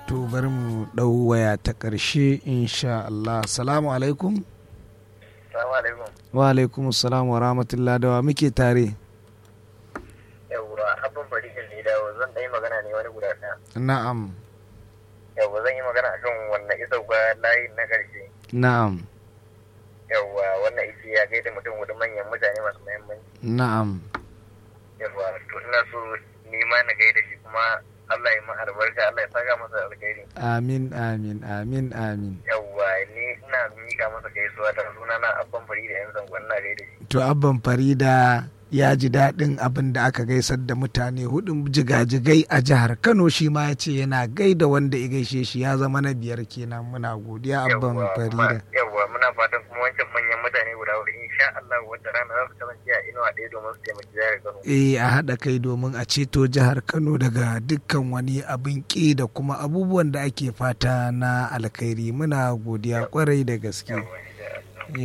to bari mu ɗau waya ta ƙarshe insha Allah salamu alaikum Salamu alaikum. wa alaikum salam wa rahmatullah da wa muke tare Yawwa, abin bari in ne dawo zan ɗan yi magana ne wani guda ɗaya. na'am Yawwa zan yi magana akan wannan isa ba layi na ƙarshe. na'am Yawwa wannan isi ya gaida mutum hudu manyan mutane masu muhimmanci. na'am Yawwa to ina so ni ma na gaida shi kuma Allah ya ma albarka Allah ya saka masa alkhairi. amin amin amin amin Yawwa ni ina miƙa masa gaisuwa ta suna na abban fari da yan zangon na gaida shi. to abban farida ya ji daɗin abin da aka gaisar da mutane hudun jigajigai a jihar kano shi ma ya ce yana gaida wanda ya gaishe shi ya zama na biyar kenan muna godiya abban Yawwa, farida kuma- Yawwa muna fatan kuma wancan manyan mutane guda hudu insha Allah wata rana za su kasance a inuwa ɗaya domin su taimaki jihar Kano. eh a haɗa kai domin a ceto jihar kano daga dukkan wani abin ƙi da kuma abubuwan da ake fata na alkhairi muna godiya kwarai da gaske Yawwa.